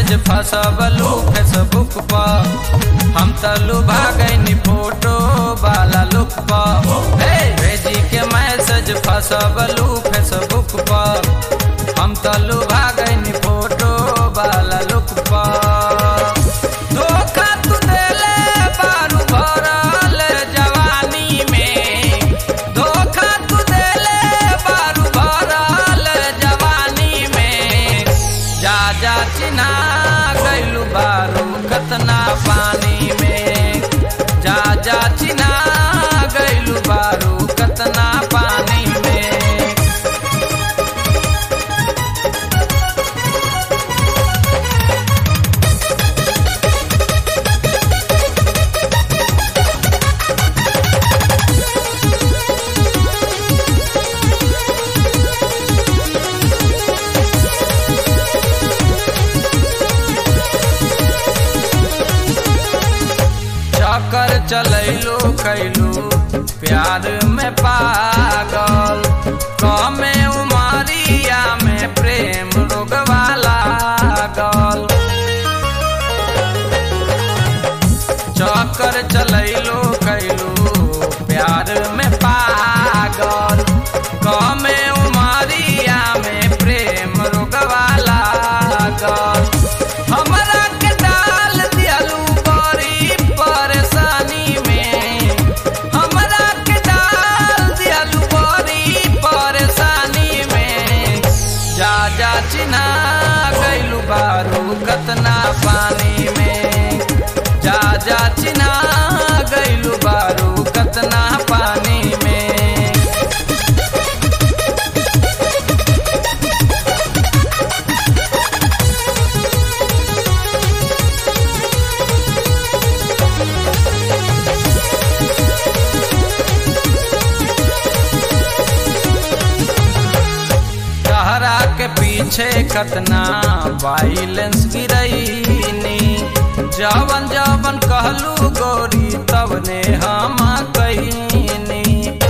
message फसबलू Facebook पर हम तलू भागनी photo वाला लुक पर हे भेजी के मैसेज फसबलू फेसबुक पर हम तलू भागनी फोटो वाला लुक पर धोखा तू देले बारू भरल जवानी में धोखा तू देले बारू भरल जवानी में जा जा चिन्हा गैलू बारू कतना पानी में जा जा चिन्हा गैलू बारू कतना पानी में चक्कर चलैलो कैलू प्यार में पागल कमे उमरिया में प्रेम रोगवा लागल चक्कर चलैलो कैलू प्यार में पागल कमे उमरिया में प्रेम रोगवा लागल हमरा के डाल दियलू बड़ी परेशानी में हमरा के डाल दियलू बड़ी परेशानी में जा जा चिन्हा गैलू बारू कतना पानी में जा जा चिन्हा गैलू बारू कतना पानी में तहरा के पीछे कतना वाइलेंस गिरईनी जवन जवन कहलू गोरी तवने हम कहीनी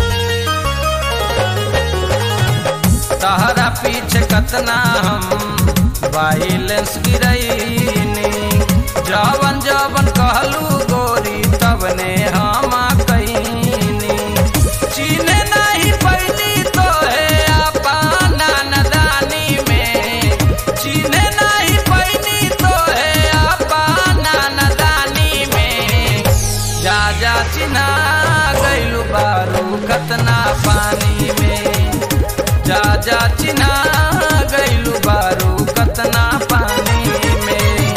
तहरा पीछे कतना हम वाइलेंस गिरईनी जवन जवन कहलू गोरी तवने हम कहीनी चीने नहीं पैली तो है अपना नदानी में चीने नहीं पैली तो है अपना नदानी में जा जा चिन्हा गैलू बारू कतना पानी में जा जा चिन्हा गैलू बारू कतना पानी में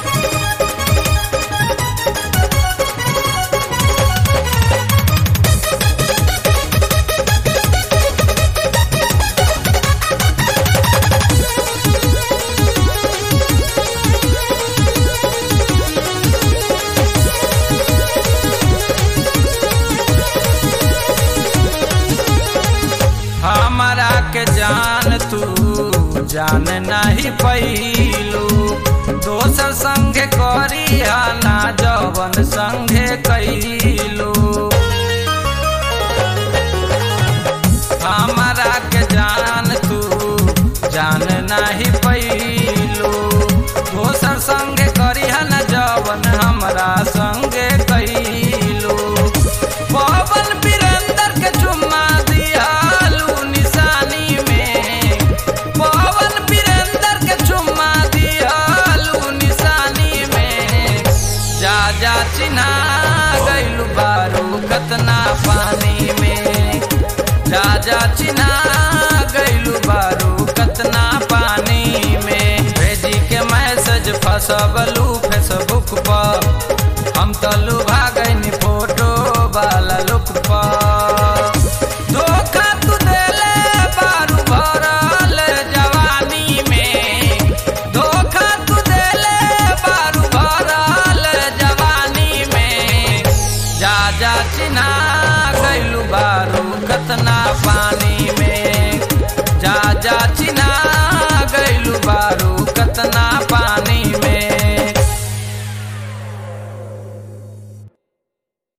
हमारा के जान तू जान नहीं पैलू दोसर संगे करी ना जवन संगे कैलू हमारा के जान तू जान नहीं पैलू दोसर संगे करी ना जवन हमरा संगे कैलू पवन वीरेंद्र के चुम्मा दियालू निशानी में पवन वीरेंद्र के चुम्मा दियालू निशानी में जा जा चिन्हा गैलू बारू कतना पानी में जा जा चिन्हा गैलू बारू कतना पानी में भेजी के मैसेज फसबलू फेसबुक पर हम तलू भा